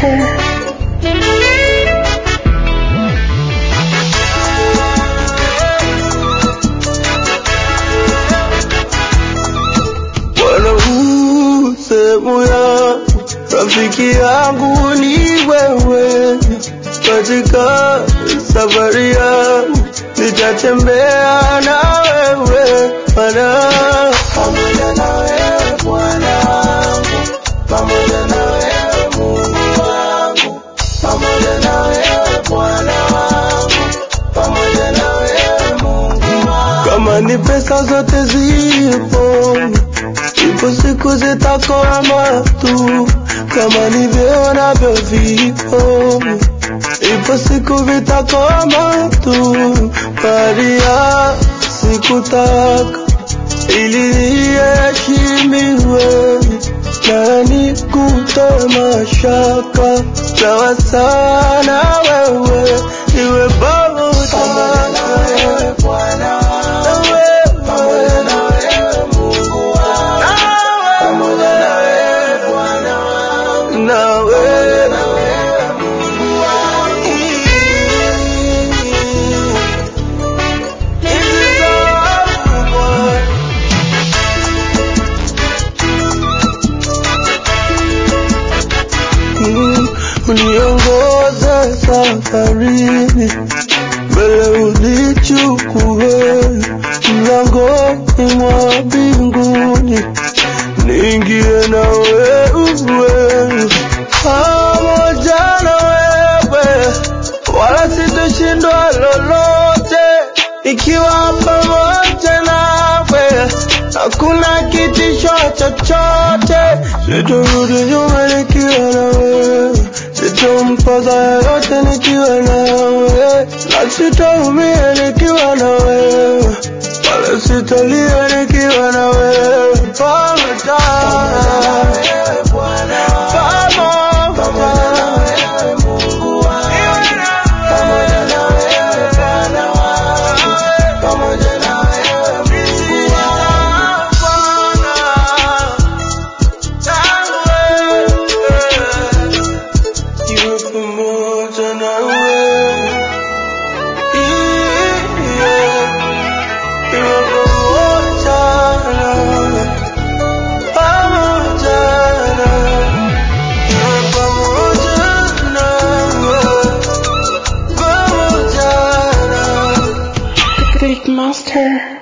Master. Bwana huu sehemu yangu, rafiki yangu ni wewe. Katika safari yangu nitatembea na wewe Bwana, pamoja na wewe Bwana wangu, pamoja na wewe Mungu wangu, pamoja na wewe Bwana wangu, pamoja na wewe Mungu wangu. Kama ni pesa zote zipo Ipo siku zitakoma tu, kama ni vyeo navyo vipo. Ipo siku vitakoma tu, Maria sikutaka ili niheshimiwe na nikutoe mashaka, sawa sana wewe iwe pamoja na wewe Bwana wangu, pamoja na wewe Mungu wangu, pamoja na wewe Bwana wangu, na wewe na wewe Mungu wangu. Hizi zangu Bwana Mm, uniongoze safarini, mbele unichukue mlangoni mwa mbinguni, niingie na wewe pamoja na wewe, wala sitoshindwa lolote ikiwa pamoja nawe, hakuna kitisho chochote, sitorudi nyuma nikiwa na wewe, sitompoteza yoyote nikiwa na wewe, na sitaumia nikiwa na wewe, wala sitalia nikiwa na wewe, pamoja Iwe pamoja na wewe. Yeah. Iwe pamoja na wewe. Pamoja na wewe. Iwe pamoja na wewe. Pamoja na wewe. Great Master.